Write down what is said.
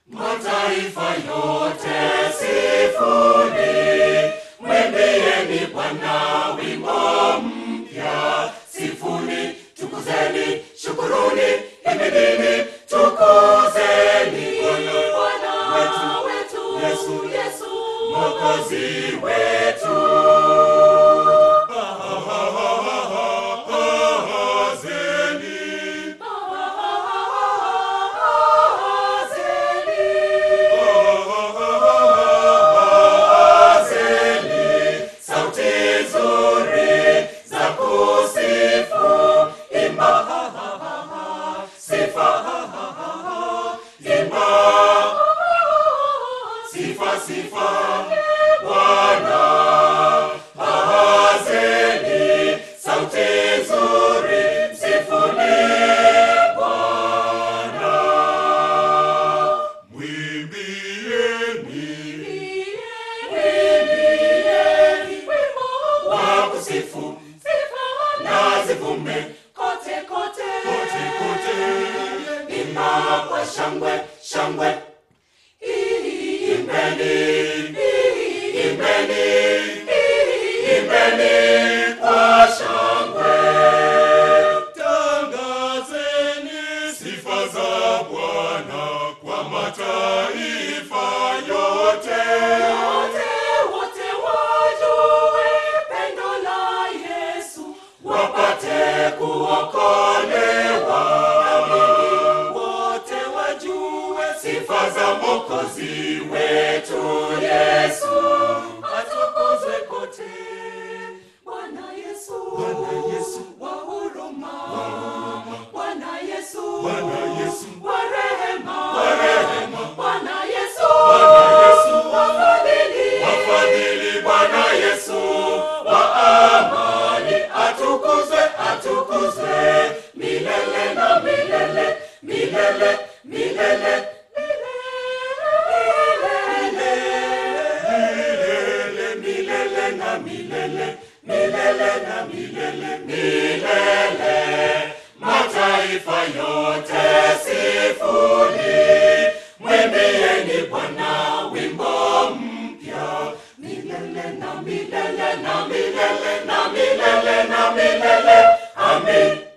Mataifa yote sifuni, mwimbieni Bwana wimbo mpya. Sifuni, tukuzeni, shukuruni, himidini, tukuzeni Bwana wetu Yesu, Yesu Mwokozi wetu. Ahazeni. Ahazeni. Sauti nzuri za kusifu, imba sifa, imba sifa, sifa Bwana. Ahazeni, sauti nzuri, msifuni Bwana. Mwimbieni wa kusifu na zivume kote kote kote, imba kwa shangwe shangwe, imbeni imbeni imbeni kwa shangwe, tangazeni sifa za Bwana kwa mataifa yote Wote wote wajue pendo la Yesu, wapate kuokolewa, wote wajue sifa za Mwokozi wetu Yesu, atukuzwe kote. Bwana Yesu, Bwana Yesu, wa huruma, Bwana Yesu, Bwana Yesu, wa rehema, wa rehema, Bwana Yesu, Bwana Yesu, wa fadhili, wafadhili, Bwana Yesu wa amani, atukuzwe, atukuzwe milele na milele, milele, milele, milele, milele na milele, milele na milele, milele. Mataifa yote sifuni, mwimbieni Bwana wimbo mpya, milele na milele na milele na milele na milele, amin.